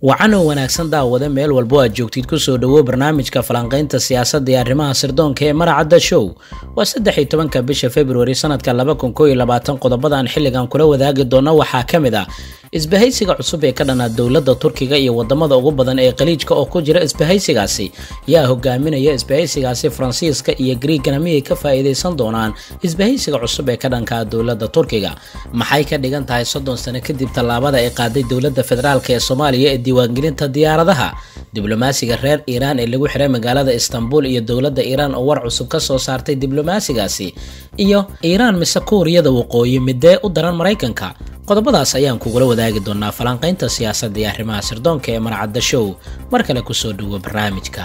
wacan oo wanaagsan daawada meel walbo aad joogtid kusoo dhawow barnaamijka falanqaynta siyaasadda iyo arrimaha sirdoonka ee maracadda show waa saddex iyo tobanka bisha februari sanadka laba kun koo iyo labaatan qodobadan xilligan kula wadaagi doono waxaa ka mid ah isbahaysiga cusub ee ka dhanaa dowladda turkiga iyo wadamada ugu badan ee khaliijka oo ku jira isbahaysigaasi yaa hogaaminaya isbahaysigaasi faransiiska iyo griigana miyay ka faa'iidaysan doonaan isbahaysiga cusub ee ka dhankaa dowladda turkiga maxay ka dhigan tahay soddon sano kadib tallaabada ay qaaday dowladda federaalk ee soomaaliya ee diiwaangelinta diyaaradaha diblomaasiga reer iiraan ee lagu xiray magaalada istanbul iyo dowladda iiraan oo war cusub ka soo saartay diblomaasigaasi iyo iiraan mise kuuriyada waqooyi midee u daran maraykanka qodobadaas ayaan kugula wadaagi doonaa falanqaynta siyaasadda iyo arrimaha sirdoonka ee marcadda show mar kale kusoo dhawo barnaamijka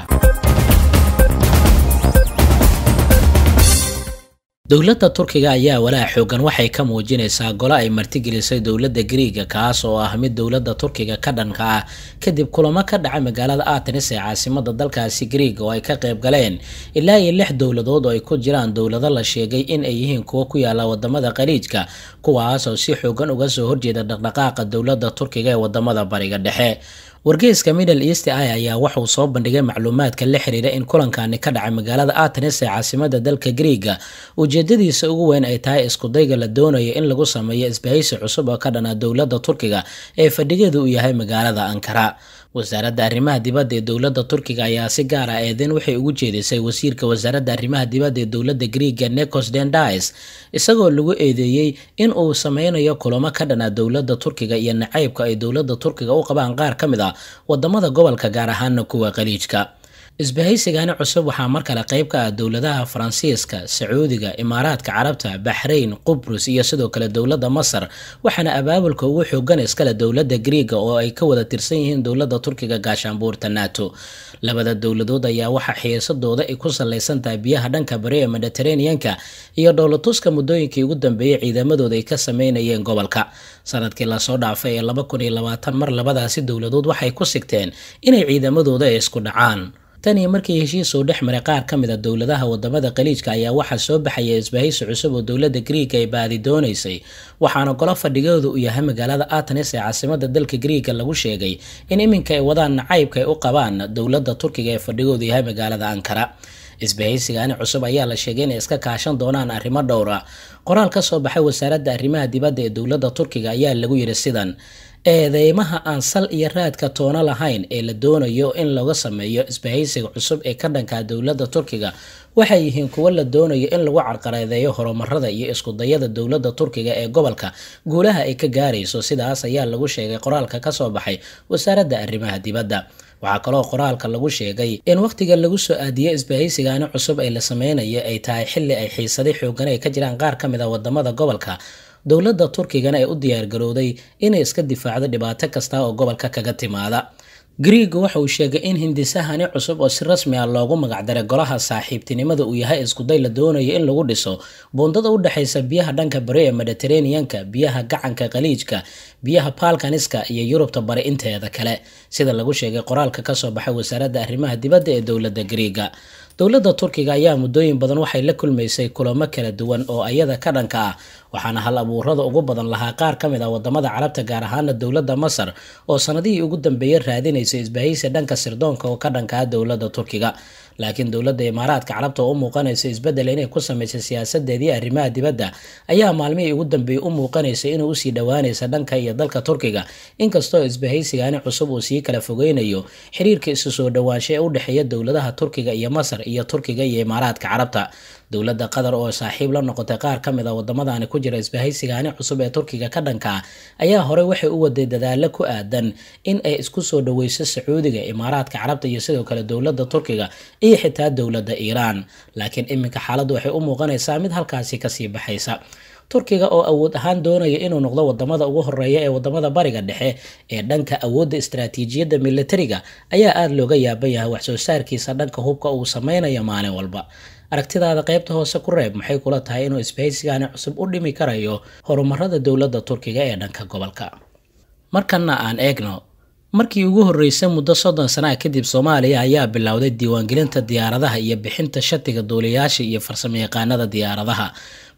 dowladda turkiga ayaa walaac xoogan waxay ka muujinaysaa golo ay martigelisay dowladda griiga kaas oo ah mid dowladda turkiga ka dhanka ah kadib kulamo ka dhacay magaalada atenis ee caasimada dalkaasi griiga oo ay ka qayb galeen ilaa iyo lix dowladood oo ay ku jiraan dowlado la sheegay in ay yihiin kuwo ku yaala wadamada khaliijka kuwaas oo si xoogan uga soo horjeeda dhaqdhaqaaqa dowladda turkiga ee wadamada bariga dhexe wargeyska middle east i ayaa waxauu soo bandhigay macluumaadka la xiriira in kulankani ka dhacay magaalada atenis ee caasimada dalka griiga ujeedadiisa ugu weyn ay tahay iskudayga la doonayo in lagu sameeyo isbahaysi cusub oo ka dhana dowladda turkiga ee fadhigeedu uu yahay magaalada ankara wasaaradda arrimaha dibadda ee dowladda turkiga ayaa si gaar ah eedeyn waxay ugu jeedisay wasiirka wasaaradda arrimaha dibadda ee dowladda griiga necos dendais isagoo lagu eedeeyey in uu sameynayo kulamo ka dhana dowladda turkiga iyo nacaybka ay dowladda turkiga u qabaan qaar ka mid ah wadamada gobolka gaar ahaana kuwa khaliijka isbahaysigani cusub waxaa mar kale qayb ka ah dowladaha faransiiska sacuudiga imaaraadka carabta baxrayn qubrus iyo sidoo kale dowladda masar waxaana abaabulka ugu xoogan iskale dowladda griiga oo ay ka wada tirsan yihiin dowladda turkiga gaashaanbuurta nato labada dowladood ayaa waxaa xiisadooda ay ku salaysan tahay biyaha dhanka bari ee mediteraneanka iyo dhowlatuska muddooyinkii ugu dambeeyey ciidamadooda ay ka sameynayeen gobolka sanadkii lasoo dhaafay ee laba kun iyo labaatan mar labadaasi dowladood waxay ku sigteen inay ciidamadooda ay isku dhacaan tan iyo markii heshiis uu dhex maray qaar ka mid a dowladaha wadamada khaliijka ayaa waxaa soo baxaya isbahaysi cusub oo dowladda griiga ay baadi doonaysay waxaana golo fadhigooda uu yahay magaalada atenis ee caasimada dalka griiga lagu sheegay in iminka ay wadaan nacaybka ay u qabaan dowladda turkiga ee fadhigoodu yahay magaalada ankara isbahaysigani cusub ayaa la sheegay inay iska kaashan doonaan arrimo dhowra qoraal ka soo baxay wasaaradda arrimaha dibadda ee dowladda turkiga ayaa lagu yidhi sidan eedeymaha aan sal iyo raadka toono lahayn ee la doonayo in laga sameeyo isbahaysiga cusub ee ka dhanka dowladda turkiga waxay yihiin kuwo la doonayo in lagu carqaladeeyo horumarada iyo iskudayada dowladda turkiga ee gobolka guulaha ay ka gaarayso sidaas ayaa lagu sheegay qoraalka kasoo baxay wasaaradda arrimaha dibadda waxaa kaloo qoraalka lagu sheegay in wakhtiga lagu soo aadiyey isbahaysigani cusub ee la sameynayo ay tahay xilli ay xiisaday xoogan ay ka jiraan qaar ka mid a wadamada gobolka dowladda turkigana ay u diyaargarowday inay iska difaacdo dhibaato kasta oo gobolka kaga timaada griiga waxa uu sheegay in hindisahani cusub oo si rasmi ah loogu magacdaray golaha saaxiibtinimada uu yahay iskuday la doonayo in lagu dhiso buundada u dhexaysa biyaha dhanka bari ee mediteraneanka biyaha gacanka khaliijka biyaha balkaniska iyo yurubta bari inteeda kale sida lagu sheegay qoraalka kasoo baxay wasaaradda arrimaha dibadda ee dowladda griiga dowladda turkiga ayaa muddooyin badan waxay la kulmaysay kulamo kala duwan oo ayada ka dhanka ah waxaana hal abuurada ugu badan lahaa qaar ka mid ah wadamada carabta gaar ahaana dowladda masar oo sanadihii ugu dambeeyey raadinaysa isbahaysi dhanka sirdoonka oo ka dhanka ah dowladda turkiga laakiin dowladda imaaraadka carabta oo u muuqanaysa isbeddel inay ku samaysay siyaasadeedii arrimaha dibadda ayaa maalmihii ugu dambeeyey u muuqanaysa inuu usii dhowaanaysa dhanka iyo dalka turkiga inkastoo isbahaysigani cusub uu sii kala fogeynayo xiriirka isu soo dhowaansha ee u dhexeeya dowladaha turkiga iyo masar iyo turkiga iyo imaaraadka carabta dowladda qatar oo saaxiib la noqotay qaar ka mid a wadamadaani ku jira isbahaysigani cusub ee turkiga ka dhanka ah ayaa horey waxay u waday dadaalo ku aadan in ay isku soo dhoweyso sacuudiga imaaraadka carabta iyo sidoo kale dowladda turkiga iyo xitaa dowladda iiraan laakiin iminka xaaladdu waxay u muuqanaysaa mid halkaasi kasii baxaysa turkiga oo awood ahaan doonaya inuu noqdo wadamada ugu horeeya ee wadamada bariga dhexe ee dhanka awoodda istaraatiijiyadda militariga ayaa aada looga yaaban yahay wax soo saarkiisa dhanka hubka uu sameynayo maalin walba aragtidaada qaybta hoose ku reeb maxay kula tahay inuu isbahaysigani cusub u dhimi karayo horumarada dowladda turkiga ee dhanka gobolka markana aan eegno markii ugu horreysay muddo soddon sana kadib soomaaliya ayaa bilowday diiwaangelinta diyaaradaha iyo bixinta shatiga duuliyaasha iyo farsamayaqaanada diyaaradaha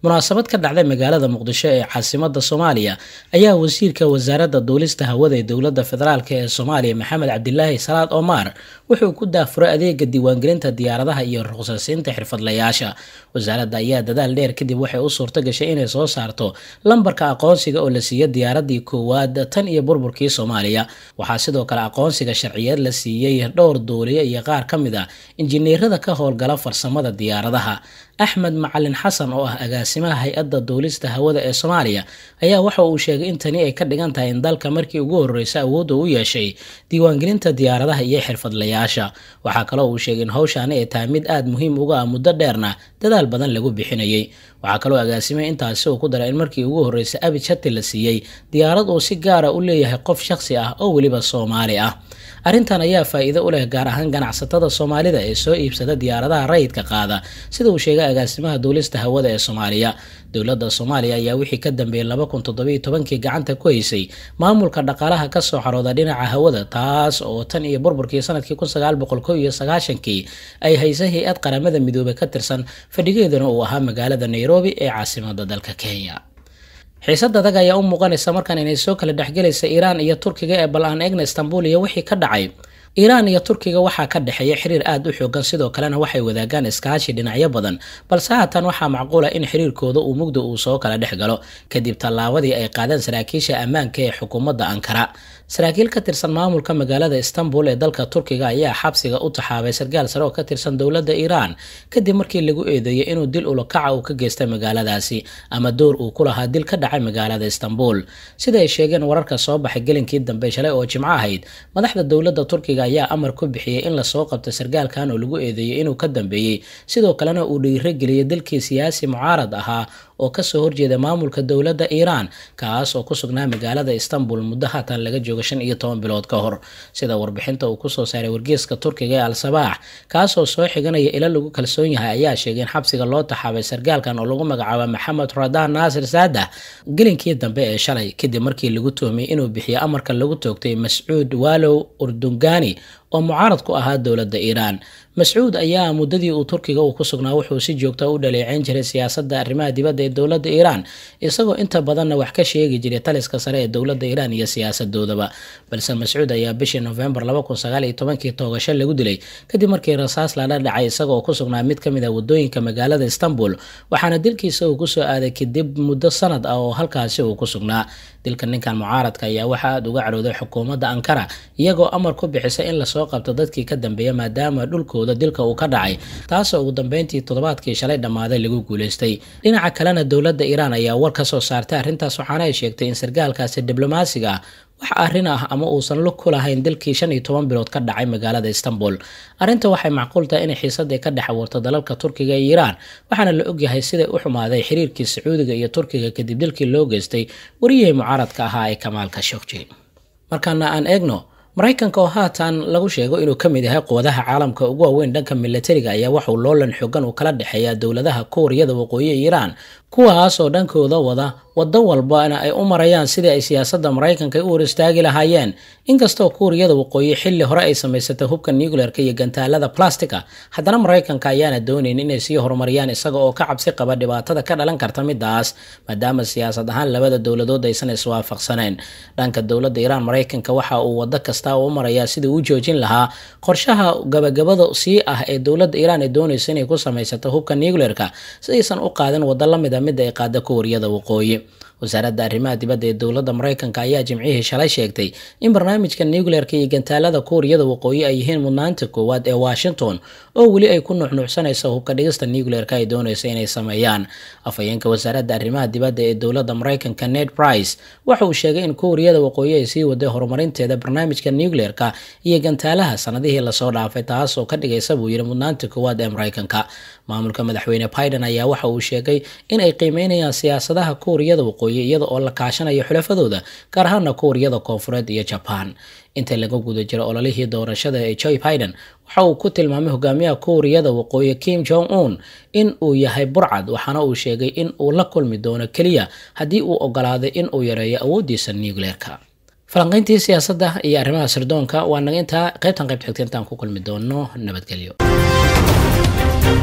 munaasabad ka dhacday magaalada muqdisho ee caasimada soomaaliya ayaa wasiirka wasaaradda duulista hawada ee dowladda federaalk ee soomaaliya maxamed cabdilaahi salaad omar wuxuu ku daafuray adeega diiwaangelinta diyaaradaha iyo ruqsasiinta xirfadlayaasha wasaaradda ayaa dadaal dheer kadib waxay u suurto gashay inay soo saarto lambarka aqoonsiga oo la siiya diyaaradii koowaad tan iyo burburkii soomaaliya waxaa sidoo kale aqoonsiga sharciyeed la siiyey dhowr duuliye iyo qaar ka mid a injineerada ka howlgala farsamada diyaaradaha axmed macalin xasan oo ah agaasimaha hay-adda duulista hawada ee soomaaliya ayaa waxa uu sheegay in tani ay ka dhigan tahay in dalka markii ugu horreysa awoodda u yeeshay diiwaangelinta diyaaradaha iyo xirfadlayaasha waxaa kaloo uu sheegay in howshaani ay tahay mid aada muhiim uga ah muddo dheerna dadaal badan lagu bixinayay waxaa kaloo agaasimay intaasi uu ku daray in markii ugu horreysay abid shati la siiyey diyaarad uu si gaara u leeyahay qof shakhsi ah oo weliba soomaali ah arrintan ayaa faa-iido u leh gaar ahaan ganacsatada soomaalida ee soo iibsada diyaaradaha rayidka qaada sida uu sheegay agaasimaha duulista hawada ee soomaaliya dowladda soomaaliya ayaa wixii ka dambeeyey laba kun toddobiyo tobankii gacanta ku haysay maamulka dhaqaalaha kasoo xarooda dhinaca hawada taas oo tan iyo burburkii sanadkii kun sagaal boqol kow iyo sagaashankii ay haysay hay-ad qaramada midoobey ka tirsan fadhigeeduna uu ahaa magaalada nairobi ee caasimada dalka kenya xiisad adag ayaa u muuqanaysa markan inay soo kala dhexgelaysa iiraan iyo turkiga ee bal aan eegna istanbul iyo wixii ka dhacay iiraan iyo turkiga waxaa ka dhexeeya xiriir aada u xoogan sidoo kalena waxay wadaagaan iskaashi dhinacyo badan balse haatan waxaa macquul ah in xiriirkooda uu mugda uu soo kala dhex galo kadib tallaabadii ay qaadeen saraakiisha ammaanka ee xukuumadda ankara saraakiil ka tirsan maamulka magaalada istanbul ee dalka turkiga ayaa xabsiga u taxaabay sarkaal sare oo ka tirsan dowladda iiraan kadib markii lagu eedeeyay inuu dil ulakaca uu ka geystay magaaladaasi ama door uu ku lahaa dil ka dhacay magaalada istanbul sida ay sheegeen wararka soo baxay gelinkii dambe shalay oo jimco ahayd madaxda dowladda turkiga ayaa amar ku bixiyey in lasoo qabto sarkaalkan oo lagu eedeeyey inuu ka dambeeyey sidoo kalena uu dhiirageliyey dalkii siyaasi mucaarad ahaa oo kasoo horjeeda maamulka dowladda iiraan kaas oo ku sugnaa magaalada istanbul muddo haatan laga joogo shan iyo toban bilood ka hor sida warbixinta uu kusoo saaray wargeeska turkiga ee al-sabaax kaasoo soo xiganaya ila lagu kalsoon yahay ayaa sheegay in xabsiga loo taxaabay sarkaalkan oo lagu magacaabo maxamed radaan naasir saadax gelinkii dambe ee shalay kadib markii lagu tuhmay inuu bixiyo amarka lagu toogtay mascuud walow urdungani oo mucaarad ku ahaa dowladda iiraan mascuud ayaa muddadii uu turkiga uu ku sugnaa wuxuu si joogta u dhaleeceyn jiray siyaasadda arrimaha dibadda ee dowladda iiraan isagoo inta badanna wax ka sheegi jiray taliska sare ee dowladda iiraan iyo siyaasadoodaba balse mascuud ayaa bishii nofembar laba kun sagaal iyo tobankii toogasho lagu dilay kadib markii rasaas lala dhacay isaga oo ku sugnaa mid ka mid ah waddooyinka magaalada istanbul waxaana dilkiisa uu kusoo aaday kadib muddo sanad ah oo halkaasi uu ku sugnaa dilka ninkan mucaaradka ayaa waxaa aada uga cadhooday xukuumadda ankara iyagoo amar ku bixisay in lasoo qabto dadkii ka dambeeya maadaama dhulkooda dilka uu ka dhacay taasoo ugu dambeyntii toddobaadkii shalay dhammaaday lagu guulaystay dhinaca kalena dowladda iiraan ayaa war ka soo saartay arrintaas waxaana ay sheegtay in sarkaalkaasi diblomaasiga ah wax arrin ah ama uusan lug ku lahayn dilkii shan iyo toban bilood ka dhacay magaalada istanbul arrinta waxay macquul tahay inay xiisadii ka dhex abuurto dalalka turkiga iyo iiraan waxaana la ogyahay siday u xumaaday xiriirkii sacuudiga iyo turkiga kadib dilkii loo geystay wariyihii mucaaradka ahaa ee kamaal kashokji markaana aan eegno maraykanka oo haatan lagu sheego inuu ka mid yahay quwadaha caalamka ugu waaweyn dhanka milatariga ayaa waxauu loolan xoogan uu kala dhexeeya dowladaha kuuriyada waqooyi ee iiraan kuwaas oo dhankooda wada waddo walbana ay u marayaan sidii ay siyaasadda maraykanka u hor istaagi lahaayeen inkastoo kuuriyada waqooyi xilli hore ay samaysatay hubka nuclearka iyo gantaalada plastica haddana maraykanka ayaana doonayn inay sii horumariyaan isaga oo ka cabsi qaba dhibaatada ka dhalan karta midaas maadaama siyaasad ahaan labada dowladood aysan iswaafaqsaneen dhanka dowladda iiraan maraykanka waxa uu waddo kasta u marayaa sidii u joojin lahaa qorshaha gabagabada sii ah ee dowladda iiraan ay doonayso inay ku samaysato hubka nuclearka si aysan u qaadin waddo lamid a midda ay qaada kuuriyada waqooyi wasaaradda arrimaha dibadda ee dowladda maraykanka ayaa jimcihii shalay sheegtay in barnaamijka nuclearka iyo gantaalada kuuriyada waqooyi ay yihiin mudnaanta koowaad ee washington oo weli ay ku nuuxnuucsanayso hubka dhigista nuclearka ay doonayso inay sameeyaan afhayeenka wasaaradda arrimaha dibadda ee dowladda maraykanka ned price waxa uu sheegay in kuuriyada waqooyi ay sii waday horumarinteeda barnaamijka nuclearka iyo gantaalaha sanadihii lasoo dhaafay taas oo ka dhigaysa buu yidhi mudnaanta koowaad ee maraykanka maamulka madaxweyne biden ayaa waxa uu sheegay in ay qiimeynayaan siyaasadaha kuuriyada waqooyi iyada oo la kaashanayo xulafadooda gaar ahaana kuuriyada koonfureed iyo jaban inta laga guda jiro ololihii doorashada ee joe biden waxa uu ku tilmaamay hogaamiyaha kuuriyada waqooyi kim jong un in uu yahay burcad waxaana uu sheegay in uu la kulmi doono keliya haddii uu ogolaaday in uu yareeyo awoodiisa nucleerka falanqayntii siyaasadda iyo arrimaha sirdoonka waa naga intaa qaybtan qaybta xigta intaan ku kulmi doono nabadgelyo